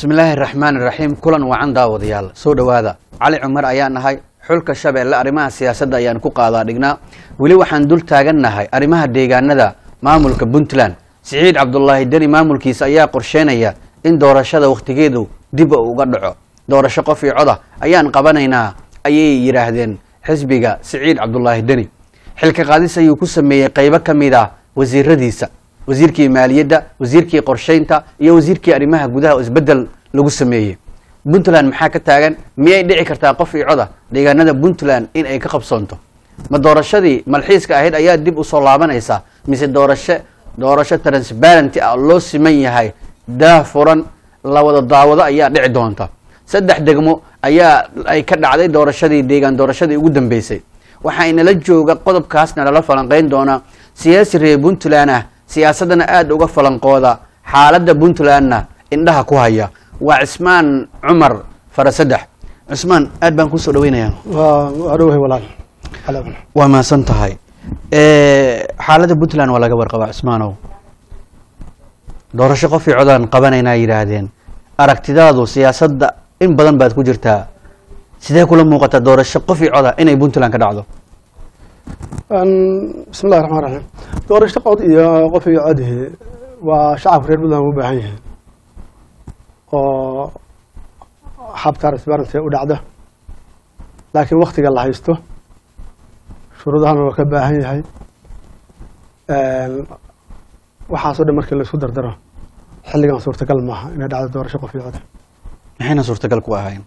bismillaahi raxmaan iraxiim kulan wacan daawadayaal soo dhowaada cali cumar ayaa nahay xulka shabeelle arrimaha siyaasadda ayaan ku qaadaa dhignaa weli waxaan dul taagannahay arrimaha deegaanada maamulka puntland siciid cabdulaahi deni maamulkiisa ayaa qorsheynaya in doorashada wakhtigeedu dib uga dhaco doorasho qof iyo coda ayaan qabanaynaa ayay yidhaahdeen xisbiga siciid cabdulaahi deni xilka qaadis ayuu ku sameeyey qeybo ka mid ah wasiiradiisa wasiirkii maaliyadda wasiirkii qorsheynta iyo wasiirkii arrimaha gudaha oo isbedel lagu sameeyey puntland maxaa ka taagan miyay dhici kartaa qof iyo coda deegaanada puntland in ay ka qabsoonto ma doorashadii malxiiska ahayd ayaa dib usoo laabanaysaa mise doorasho doorasho transparenty ah loo siman yahay daah furan la wada daawado ayaa dhici doonta saddex degmo ayaa ay ka dhacday doorashadii deegaan doorashadii ugu dambeysay waxaa inala jooga qodobkaasna lala falanqeyn doonaa siyaasi reer puntland ah siyaasadana aada uga falanqooda xaaladda puntlandna indhaha ku haya waa cismaan cumar farasadex cismaan aad baan kusoo dhaweynayaa waa dhowahay walaal Calaam. waa mahadsan tahay xaaladda puntland waa laga warqabaa cismaanow doorasho qof iyo codaan qabanaynaa yidhaahdeen aragtidaadu siyaasadda in badan baad ku jirtaa sidee kula muuqataa doorasho qof iyo coda inay puntland ka dhacdo Een, bismillahi raxmaan raxiim doorasho qod iyo qof iyo codihi waa shacabka reer puntland u baahan yihiin oo hab transparency u dhacda laakiin waktiga la haysto shuruudahana waa ka baahan yahay Een, waxaasoo dhan markii la isku dardaro xilligan suurtagal maaha inay dhacdo doorasho qof iyo cod maxayna suurtagal ku ahayn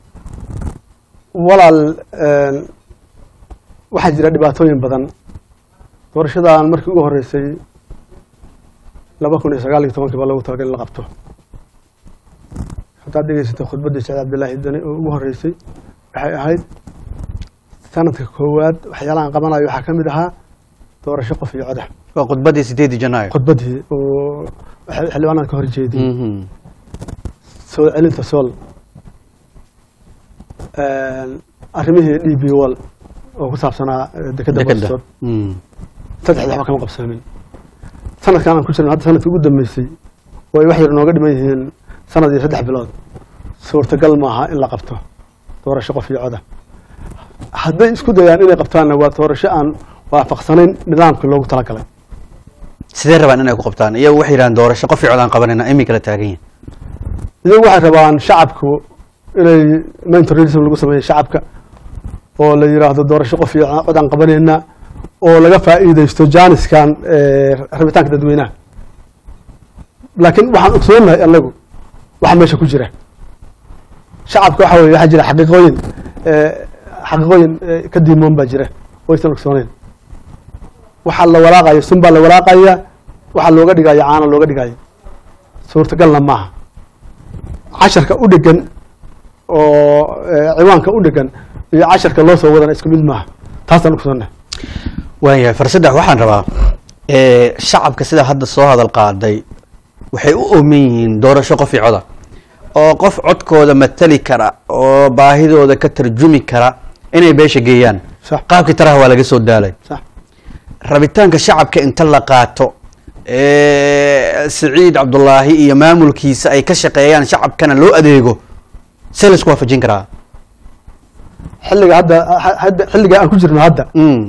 walaal een, waxaa jira dhibaatooyin badan doorashadan markii ugu horeysay laba kun iyo sagaal iyo tobankii baa lagu talagalay in la qabto haddaad dhegeysatay khudbaddii saciid cabdillaahi dani oo ugu horeysay waxay ahayd sanadka koowaad waxyaalahan qabanayo waxaa ka mid ahaa doorasho qof iyo coda waa khudbaddii sideedii janaayo khudbaddii oo xil- xildhibaanada ka hor jeediyey Mhm. soo celinta sool Een, arrimihii d b wall oo ku saabsanaa eh, dekedda Dekedda. Bostock. Mm. saddexda waxba kama qabsoomin sanadkan aan ku jirno hadda sanadkii ugu dambeysay oo ay wax yar nooga dhiman yihiin sanad iyo saddex bilood suurtagal maaha in la qabto doorasho qof iyo coda hadday isku dayaan inay qabtaanna waa doorasho aan waafaqsanayn nidaamkii loogu talagalay sidee rabaan inay ku qabtaan iyagu waxay yidhahdeen doorasho qof iyo codaan qabanaynaa imi kala taagan yihin iyagu waxay rabaan shacabku inay mentorism lagu sameeyo shacabka oo la yiraahdo doorasho qof iyo cod aan qabanaynaa oo laga faa'iidaysto jaaniskan eh, rabitaanka dadweynaha laakiin waxaan ogsoonahay anagu waxa meesha ku jira shacabka waxa weye waxaa jira xaqiiqooyin eh, xaqiiqooyin eh, ka diimoon baa jira oo aysan ogsooneyn waxaa la walaaqaya sun baa la walaaqaya waxaa looga dhigaya caana looga dhigaya suurtagalna maaha casharka u dhegan oo eh, ciwaanka u dhegan iyo casharka loo soo wadana isku mid maaha taasaan ogsoonnahay waayahay farsadex waxaan rabaa eh, shacabka sida hadda soo hadal qaaday waxay u ooman yihiin doorasho qof iyo coda oo qof codkooda matali kara oo baahidooda ka tarjumi kara inay beesha geeyaan sax qaabkii taraha waa laga soo daalay sax rabitaanka shacabka inta la qaato eh, siciid cabdulaahi iyo maamulkiisa ay ka shaqeeyaan shacabkana loo adeego see laisku waafajin karaa xilliga hadda ha- hadda xilliga aan ku jirno hadda Mm.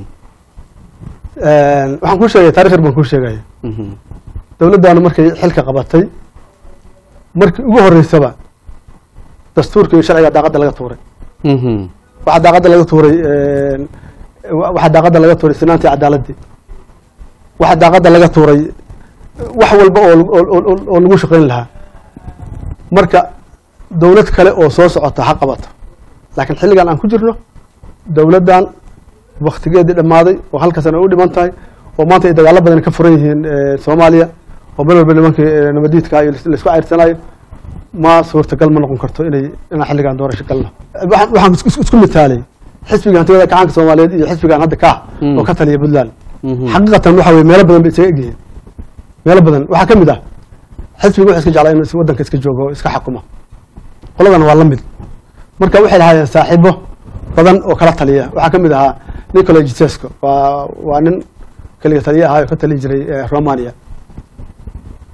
waxaan kuu sheegaya taarikh yar baan kuu sheegaya Mhm. dowladdaanu markay xilka qabatay markii ugu horeysaba dastuurka iyo sharciga daaqadda laga tuuray Mhm. waxaa daaqadda laga tuuray wa- waxaa daaqadda laga tuuray sinaantii cadaaladii waxaa daaqadda laga tuuray wax walba oo oo- oo oo- oo lagu shaqayn lahaa marka dowlad kale oo soo socota ha qabato laakiin xilligan aan ku jirno dowladdan waktigeedii dhammaaday oo halka sana u dhiman tahay oo maanta ay dagaalo badan ka furan yihiin eh, soomaaliya oo meel walba nimankii eh, nabadiidka iyo laisku ceyrsanayo ma suurtagal ma noqon karto inay inaan xilligan doorasho galno waxaan waxaan isku- isku- isku mitaalay xisbiga hantiwada gacanka soomaaliyeed iyo xisbigan hadda ka ah Mm. oo ka taliya puntland Mhm. xaqiiqatan waxa weye meelo badan bay isaga egyihiin meelo badan waxaa ka mid ah xisbiga wuxuu iska jeclaa inuu is- waddanka iska joogo oo iska xakuma qoladan waa la mid marka waxay lahaayeen saaxiibo badan oo kala taliya waxaa ka mid ahaa nicola gisesco waa waa nin keliga taliye ahaa oo ka tali jiray eh, romania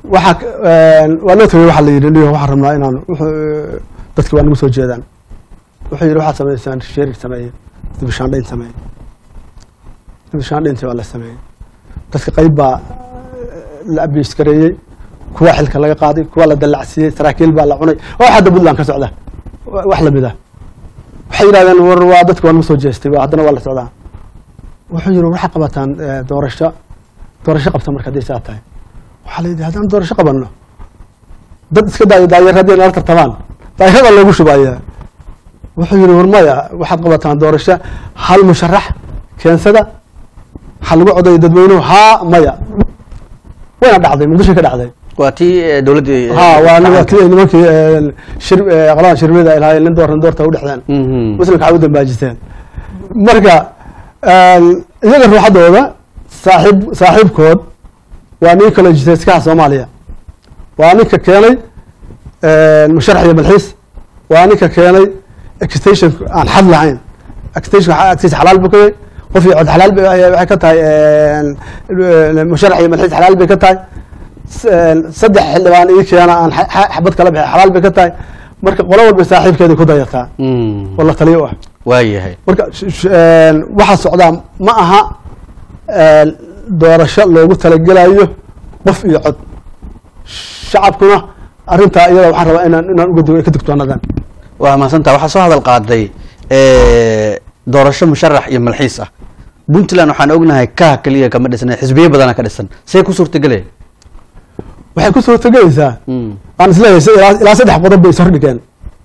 waxaa k- een, waa loo tagay waxaa la yidhi niyo waxaan rabnaa inaan wuxuu- dadki waa nagu soo jeedaan wuxuu yidhi waxaad samaysaan sheerig sameeye dibishaandhayn sameeye dibishaandhayntii waa la sameeyey dadka qayb baa la abiyus gareeyey kuwa xilka laga qaaday kuwa la dallacsiiyey saraakiil baa la cunay oo hadda puntland ka socda wa- wax lamid ah waxay yidhahdeen war waa dadka waa nagu soo jeestay waa haddana waa la socdaa wuxuu yidhi waxaa qabataan eh, doorasho doorasho qabta marka hadday saa tahay waxaa la yidhi haddaan doorasho qabanno dad iska daayo daayar haddii nala tartamaan daayarada loogu shubayaa wuxuu yidhi war maya waxaad qabataan doorasho hal musharax keensada waxaa lagu codayo dadweynuhu haa maya wayna dhacday muqdisho ka dhacday waa tii eh, dowladdii eh, ha waa gacanta- nimankii nimankii eh, shir eh, qoladan shirmida ay lahaayeen nin doortan doorta u dhexdeen Mhm. muslimka waxay u dambaajisteen marka een, iyaga ruuxadooda saaxiib saaxiibkood waa nin kale jiteeskaha soomaaliya waa ninka keenay een, musharax iyo malxiis waa ninka keenay extension aan xad lahayn extension agtiisa xalaal buu ka yahay qof iyo cod xalaal bay waxay ka tahay een, een, musharax iyo malxiis xalaal bay ka tahay s- een, saddex xildhibaan ii keena aan xa- xa- xabad kala bixi xalaal bay ka tahay marka qolo walba saaxiibkeeda ku dayataa Mm. oo la taliyo u ah waayahay marka sh- sh- een, waxaa socdaa ma aha een, doorasho loogu talagelayo qof iyo cod shacabkuna arrintaa iyada waxaan rabaa inaan inaan uga dugo ka digtoonadan waa mahadsantaa waxaa soo hadal qaaday eh, doorasho musharax iyo malxiis ah puntland waxaan ognahay kaha keliya kama dhisna xisbiyo badana ka dhisan see ku suurtagelaya waxay ku suurtagelaysaa aan isleeyahay si- ilaa ilaa saddex qodob bay ishordhigeen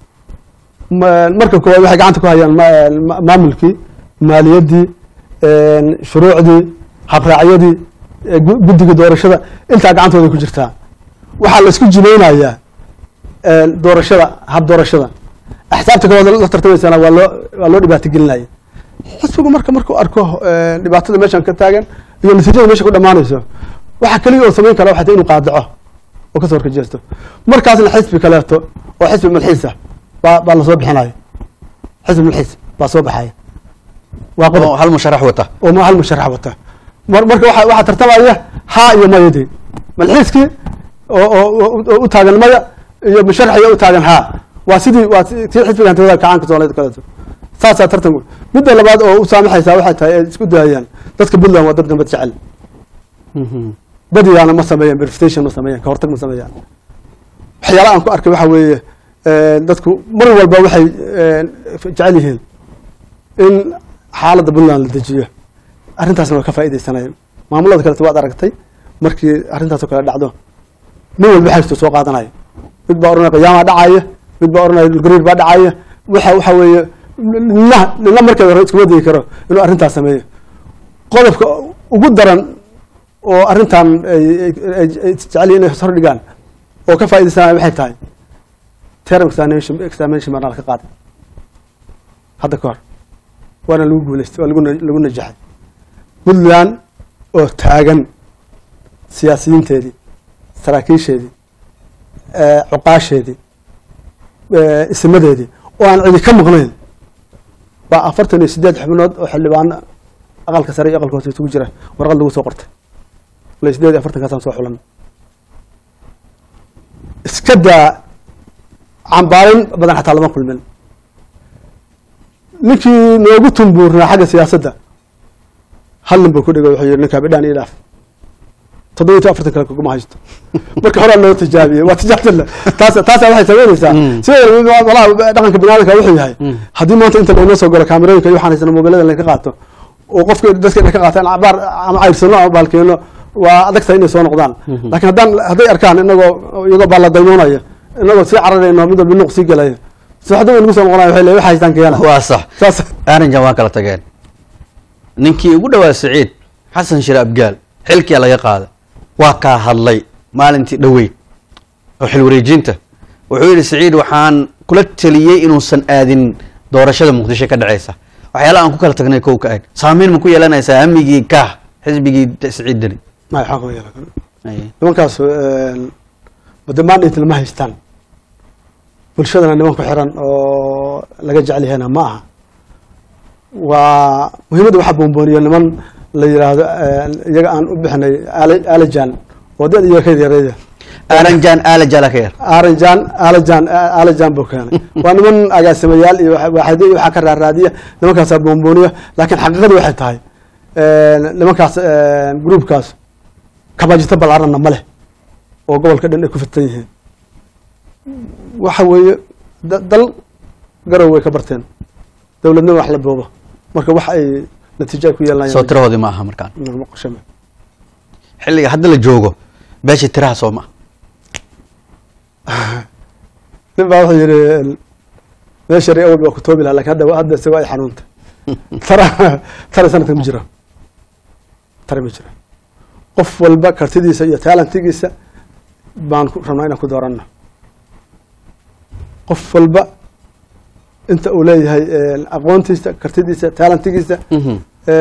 Ma- marka koowaad waxay gacanta ku hayaan ma- ma- maamulkii maaliyaddii een, shuruucdii habraacyadii ee gu- guddiga doorashada intaa gacantooda ku jirtaa waxaa la isku jinaynayaa een, doorashada hab doorashada axsaabta kalooda la tartamaysana waa loo waa loo dhibaato gelinaya xisbigu marka markuu arko een, dhibaatada meeshan ka taagan iyo natiijada meesha ku dhammaanayso waxa keliya oo samayn kara waxay tahay inuu qaadaco oo kasoo horkajeesto markaasna xisbi kaleeto oo xisbi malxiisa baa baa lasoo bixinaya xisbi malxiis baa soo baxaya waa qodob oo hal musharax wata oo ma hal musharax wata mar marka waxa waxaa tartamaya haa iyo mayadii malxiiskii oo oo- oo oo u taagan maya iyo musharaxiyo u taagan haa waa sidii waa si- tii xisbiga hantida kacaanka soomaaliyeed kaleeto saasaa tartanku midda labaad oo u saamaxaysaa waxay tahay ay isku dayayaan dadka puntland waa dad nabad jecel badiyaana ma sameeyaan verification ma sameeyaan ka hortag ma sameeyaan waxyaala aan ku arkay waxa weeye een, dadku mar walba waxay een, jecel yihiin in xaaladda puntland la dejiyo arrintaasna waa ka faa'iidaysanayeen maamulada kaleto waad aragtay markii arrintaasoo kale dhacdo nin walba haysto soo qaadanaya mid baa oranaya qiyaamaa dhacaya mid baa oranaya dhulgariir baa dhacaya waxa waxa weeye nina nina markeeda hore iskuma digi karo inuu arrintaas sameeyo qodobka ugu daran oo arrintan ay ay- ay- ay jecel yihiin inay hor dhigaan oo ka faa'iidaysanaya waxay tahay term examination examination baa ka qaaday hadda ka hor waana lagu guuleystay waa lagu na- lagu najaxay puntland oo taagan siyaasiyiinteedii saraakiisheedii eh, cuqaasheedii eh, isimadeedii oo aan cidi ka maqnayn baa afartan iyo siddeed xubnood oo xildhibaano aqalka sare iyo aqalka hoose isugu jira warqad lagu soo qortay la siddeed iyo afartankaasaan soo xulan iska daa cambaarin badan xataa lama kulmin ninkii noogu tumbuurnaa xagga siyaasadda hal nin buu ku dhigay wuxuu yidhi ninkaa bidhaan ii dhaaf toddoba iyo afartan kale kuguma haysto marka horaa loo tijaabiyey waa tijaabtale taas taasaa waxay samaynaysaa Mm. sida walaha dhaqanka biniaadamka wuxuu yahay Mm. haddii maanta inta laynoo soo galo kaamirooyinka iyo waxaan haysana mobilada laynka qaato oo qofka dadka inay ka qaataan cabaar ama cayrsano ama baalkeeno waa adag tahay inay soo noqdaan Mhm. laakiin haddaan hadday arkaan inagoo iyagoo baa la daymoonaya inagoo sii cararayno mid walba nuq sii gelaya sooxda way nagu soo noqonaya waxay leeyihin waxa haystaan keena waa sax saas aarinjan waa kala tageen ninkii ugu dhawaa siciid xasan shire abgaal xilkiyaa laga qaaday waa kaa hadlay maalintii dhoweyd oo xil wareejinta wuxuu yidhi siciid waxaan kula teliyey inuusan aadin doorashada muqdisho ka dhaceysa waxyaala aan ku kala tagnay kow ka eg saameyn ma ku yeelanaysaa hamigii kaah xisbigii siciid deni may xaq ma yeelan Aye. nimankaas wadamaandhinta lama haystaan bulshadana niman ku xiran oo laga jecel yahayna ma aha waa muhiimadda waxaa boonbooniyo niman la yidhaahdo iyaga aan u bixinay alajan oo dad iyo kayd yareeya aaranjaan aalajala ka yar aaranjaan aalajan aalajan buu keenay waa niman agaasimayaal iyo waxa- waaxidyo iyo waxaa ka raaraadiya nimankaasaa boonbooniya laakiin xaqiiqadu waxay tahay nimankaas gruubkaas kabajito balaaranna ma leh oo gobolka dhan ay ku fidsan yihiin waxa weeye da- dal garow way ka barteen dowladnima wax la boobo marka wax ay natiijo ay ku yeelanayaan soo tirahoodii ma aha markaan ma qoshame xilliga hadda la joogo beesha tiraha soo ma nin baa wuxuu yidhi meesha re awal baa ku toobi lahaa lakin hadda hadda isago ay xanuuntay tara tara sanadkan ma jiro tara ma jiro qof walba kartidiisa iyo taalantigiisa baan ku rabnaa inaan ku dooranno qof walba inta uu leeyahay aqoontiisa kartidiisa taalantigiisa Mhm.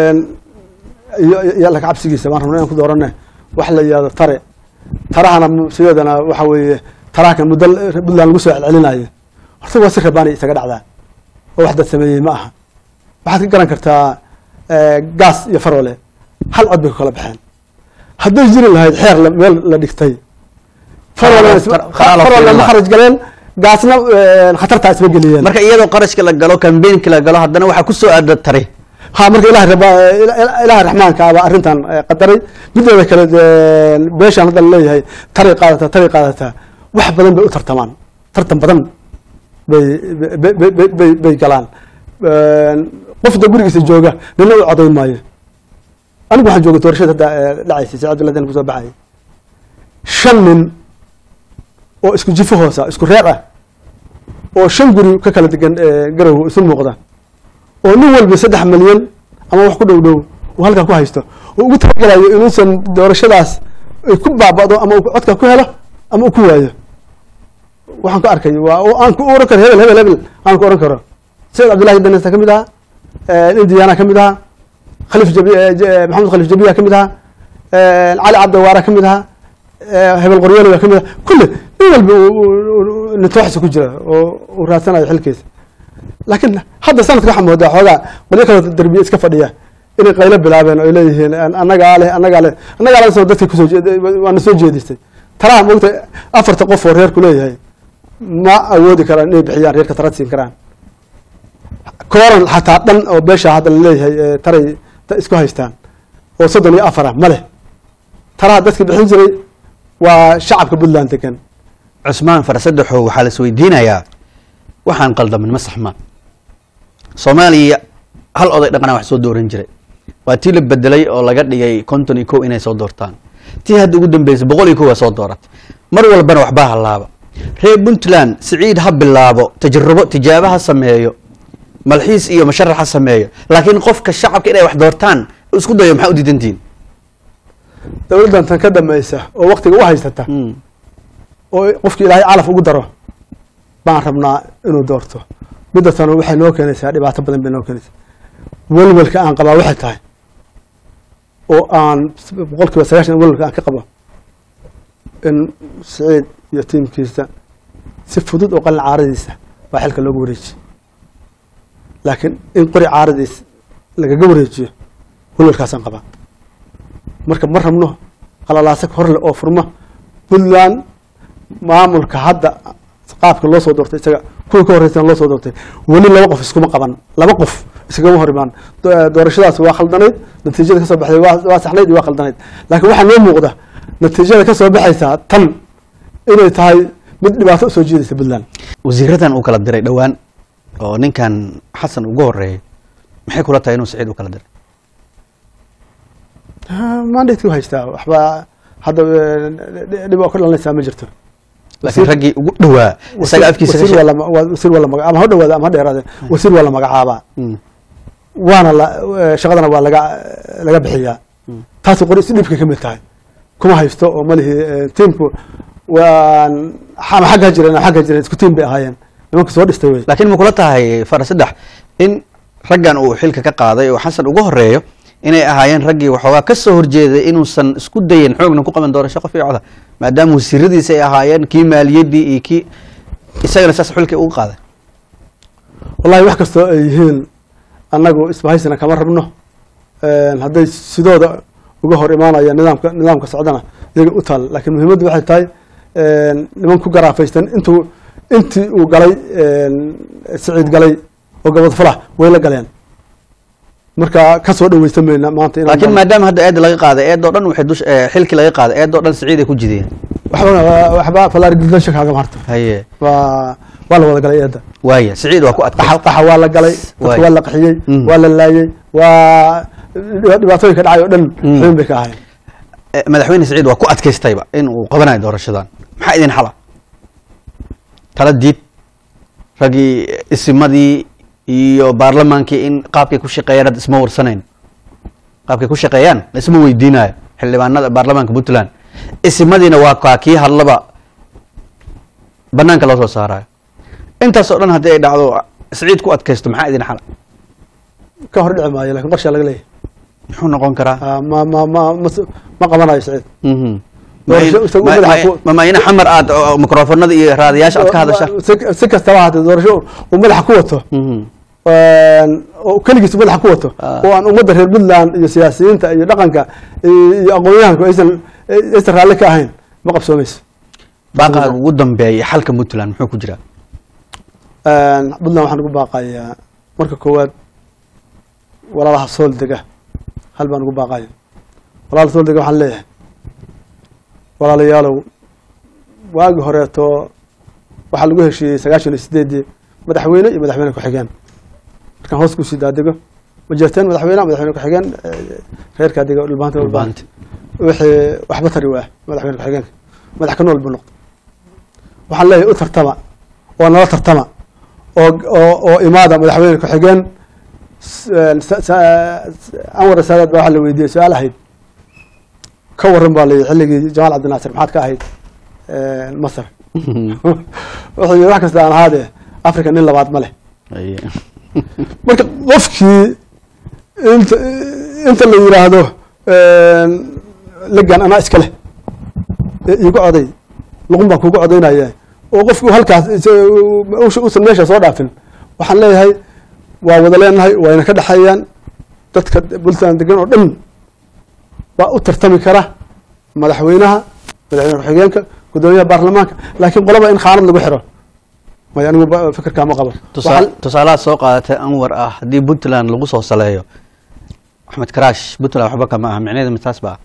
iyo iyo alla kacabsigiisa baan rabnaa inaan ku dooranne wax la yihahdo tare tarahana sideedana waxa weeye taraha muddo puntland lagu soo celcelinayo horta waa si rabaani isaga dhacdaa oo wax dad sameeyey ma aha waxaad ka garan kartaa gaas iyo farole hal cod bay ku kala baxeen hadday jiri lahayd xeer la- meel la dhigtay farole Qara- qaraalo farole ma fiilan. kharaj galeen gaasna khatartaa isma geliyeen marka iyadoo qarashka la galo kambeynka la galo haddana waxaa kusoo aada tari ha marka ilahay raba ilahay raxmaanka abaa arrintan eh, qadaray mideeda kale dee, beeshaan hadda laleeyahay taray qaadataa taray qaadataa wax badan bay u tartamaan tartan badan bay bay- bay- bay- bay bay galaan qofda gurigiisa jooga nina u codayn maayo anigu waxaan joogay doorashada hadda eh, dhacaysay saacad abdullahi dan kusoo baxayay shan nin oo isku jifo hoosa isku reer ah oo shan guri ka kala degan eh, garow isu muuqda oo nin walba saddex milyan ama wax ku dhow dhow uu halkaa ku haysto oo ugu talagalayo inuusan doorashadaas ay ku baaba'do ama uu codka ku helo ama uu ku waayo waxaan ku arkay waa oo aan ku oran karo hebel hebel hebel aan ku oran karo sayid cabdullahi danesta ka mid ahaa nin diyaana ka mid ahaa khaliif jabi eh, J- maxamed khaliif jabiya ka mid ahaa cali cabdiwaara ka mid ahaa eh, hebel qoryoole baa ka mid ahaa kulle nin walba uu- uu- uu- nitooxisa ku jira oo uu raadsanayo xilkiisa laakiin hadda sanadka waxaa moodaa xoogaa qolyo kaloo derbiye iska fadhiya inay qaylo bilaabeen oo ay leeyihiin "An- annagaa leh annagaa leh annagaa leh dadka kusoo jeed- waana soo jeedistay talaha moogta afarta qof oo reerku leeyahay ma awoodi karaan inay bixiyaan reerka tarad siin karaan kooran xataa dhan oo beesha hadda laleeyahay ee taray ta- isku haystaan oo soddon iyo afar ah ma leh talaha dadka bixin jiray waa shacabka puntland degan cusmaan farasaddexoo waxaa la isweydiinayaa waxaan qaldamin ma saxmaan soomaaliya hal oday dhaqana wax soo dooran jiray waa tii la bedelay oo laga dhigay konton iyo kow inay soo doortaan tii hadda ugu dambeysay boqol iyo kow waa soo dooratay mar walbana waxbaa halaaba reer puntland siciid ha bilaabo tajrubo tijaabo ha sameeyo malxiis iyo masharax ha sameeyo laakiin qofka shacabka inay wax doortaan isku dayo maxaa u diidantihin dowladdan tan ka dambaysa oo waktiga u haysata oo qofki ilaahay calaf ugu daro baan rabnaa inuu doorto midda tano waxay noo keenaysaa dhibaato badan bay noo keenaysaa welwelka aan qabaa waxay tahay oo aan boqol kiiba sagaashan welwelka aan ka qabo in siciid iyo tiimkiisa si fudud oo qalin caaradiisa baa xilka loogu wareejiye laakiin in qori caaradiis lagaga wareejiyo welwelkaasaan qabaa marka ma rabno qalalaasa horle oo furma puntland maamulka hadda qaabka loo soo doortay isaga kuwii ka horreysana loo soo doortay weli laba qof iskuma qaban laba qof iskagama hor imaan Do- doorashadaas waa khaldanayd natiijada kasoo baxday waa waa saxnayd iyo waa khaldanayd laakiin waxaa noo muuqda natiijada kasoo baxaysaa tan inay tahay mid dhibaato usoo jiidaysa puntland wasiiradan uu kala diray dhowaan oo ninkan xasan ugu horeeyay maxay kula tahay inuu siciid u kala diray mandate u haystaa waxba hadda eh, dhib oo ka dhalanaysaa ma jirto laakiin raggii ugu dhowaa isaga afkiisa ka wasiir sheeg- waa la- waa- wasiir waa la maga- ama ha dhowaada ama ha dheeraade wasiir waa la magacaabaa Mm. waana la eh, shaqadana waa laga laga bixiyaa taasi qori si dhibka ka mid tahay kuma haysto oo malihi eh, tiimku waan ama xagga jireen ama xagga jireen isku tiim bay ahaayeen nimanka soo dhistay wey laakiin ma kula tahay farasaddex in raggan uu xilka ka qaaday oo xasan ugu horeeyo inay ahaayeen raggii waxoogaa ka soo horjeeday inuusan isku dayin xoogna ku qaban doorasho qof iyo coda maadaama wasiiradiisa ay ahaayeen kii maaliyaddii iyo kii isagana saas xilkii ugu qaaday wallahi wax kastoo ay yihiin annagu isbahaysana kama rabno hadday sidooda uga hor imaanaya nidaamka nidaamka socdana iyaga u taal laakiin muhiimaddu waxay tahay niman ku garaafaysan intuu intii uu galay siciid galay oo gabad fulax way la galeen marka ka soo dhaweysan mayna maanta inaan laakiin galno. maadaama hadda eedda laga qaaday eedoo dhan waxay dush eh, xilkii laga qaaday eedoo dhan siciid ay ku jideen waxba waxba falaargildasha kaaga marta haye waa waa la wada galay eedda waaya siciid waa ku adkay qaxa qaxa waa la galay dadka Waay. waa la qaxiyey Mm. waa la laayey waa dhibaatooyinka dhacay oo dhan Mm. xubin bay ka ahayn Eh, madaxweyne siciid waa ku adkaystayba in uu qabanayo doorashadan maxaa idin xala tala diid raggii isimadii iyo baarlamaankii in qaabkay ku shaqeeyaan hadda isma warsanayn qaabkay ku shaqeeyaan la isma weydiinayo xildhibaanada baarlamaanka puntland isimadiina waa kaa kii hadlaba banaanka loo soo saarayo intaas oo dhan haddii ay dhacdo siciid ku adkaysto maxaa idin xala ka hor dhici maayo lakin qorshaa laga leeyahay muxuu noqon karaa Ah, ma ma ma ma s- ma qabanayo siciid Mhm. Doorasho isagu Ma- madaxa ma- ku- ma- ma ina xamar aad oo mikrofonada iyo raadiyaasha aad ka hadasha Si- si kastaba haatee doorasho uu madaxa ku wato Mhm. oo keligiis madaxa ku wato Ah. oo aan ummadda reer puntland iyo siyaasiyiinta iyo dhaqanka iyo aqoon-yahanku aysan aysan raalli ka ahayn ma qabsoomayso baaqaaga ugu dambeeya xalka puntland muxuu ku jiraa puntland waxaan ugu baaqayaa marka koowaad walaalaha sool dega hal baan ugu baaqaya walaalaha sool dega waxaan leeyahay walaalayaalow waagi horeeto waxaa lagu heshiiyey sagaashan iyo sideedii madaxweyne iyo madaxweyne ku-xigeen markaan hoos kusii daadego ma jirteen madaxweyne madaxweyne ku-xigeen eh, reerkaa dega dhulbaanta Dhulbaanta. wixii waxba tari waa madaxweyne ku-xigeenka madax ka nool buu noqday waxaan leeyahay u tartama oo nala tartama oo oo oo imaada madaxweyne ku-xigeen s- sa- sa- anwar saadaad baa waxaa la weydiiyey su-aal ahayd ka waran baa layihi xilligii jamaal cabdinaasir maxaad ka ahayd masar wuxuu yidhi wax kasta aan ahaadee africa nin labaad ma leh Aye. marka qofkii inta inta la yidhaahdo legan anaa iska leh ee iigu coday luqun baan kugu codaynaya oo qofku halkaas is- usha- usan meesha soo dhaafin waxaan leeyahay waa wada leenahay wayna ka dhexeeyaan dadka puntland degan oo dhan baa u tartami kara madaxweynaha madaxweyne ku-xigeenka gudoomiyaha baarlamaanka laakiin qolaba in khaanad lagu xiro may anigu ba- fikirkaa ma qabo Tusaa- Waxaan- tusaalahaad soo qaadatay anwar ah haddii puntland lagu soo saleeyo axmed karaash puntland waxba kama aha micnaheedu mitaas ba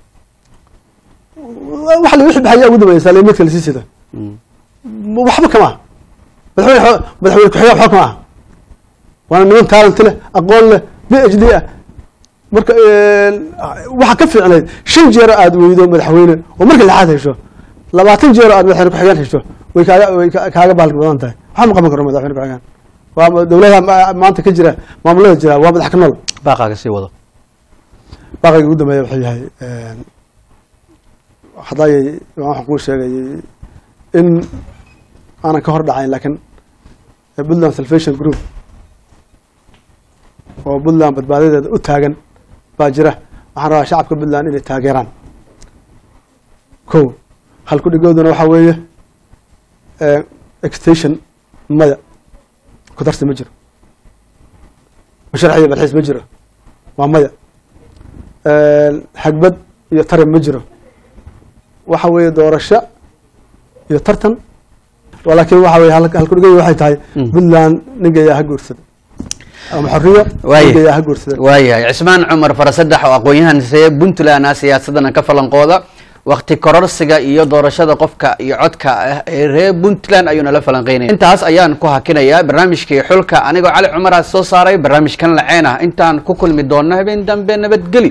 waxa la wixii baxaya ugu dambeeya saalimadka lasii sida waxba kama aha madaxweyne xo- madaxweyne ku-xigeen waxba kama aha waana niman talent leh aqoon leh b h d ah marka waxaa ka fiicnayd shan jeero aad weydo madaxweyne oo marka lixaad hesho labaatan jeero aad madaxweyne ku-xigeen hesho way kaaga way ka- kaaga baalki badan tahay waxba ma qaban karo madaxweyne ku-xigeen waa ma- dowladaha ma- maanta ka jira maamulada jira waa madax ka nool baaqaaga sii wado baaqayga ugu dambeeya wuxuu yahay hadayay waxaan kuu sheegayay in aanan ka hor dhacayn laakiin puntland salvation group oo puntland badbaadadeeda u taagan baa jira waxaan rabaa shacabka puntland inay taageeraan ko halku dhigooduna waxaa weeye extension maya ku darsi ma jiro masharx iyo balxiis ma jiro waa maya xagbad iyo taran ma jiro waxa weeye doorasho iyo tartan laakiin waxa weye hal- halkudhigay waxay tahay Mm. puntland ningayaa ha guursada ama xorriyo Waaye. ningayaa ha guursada waayahay cismaan cumar farasadex oo aqoon-yahan see puntland ah siyaasadana ka falanqooda wakti kororsiga iyo doorashada qofka iyo codka ah ee reer puntland ayuu nala falanqeynaya intaas ayaan ku hakinayaa barnaamijkii xulka anigoo cali cumar ah soo saaray barnaamijkan laceen ah intaan ku kulmi doonno habeen dambe nabadgeli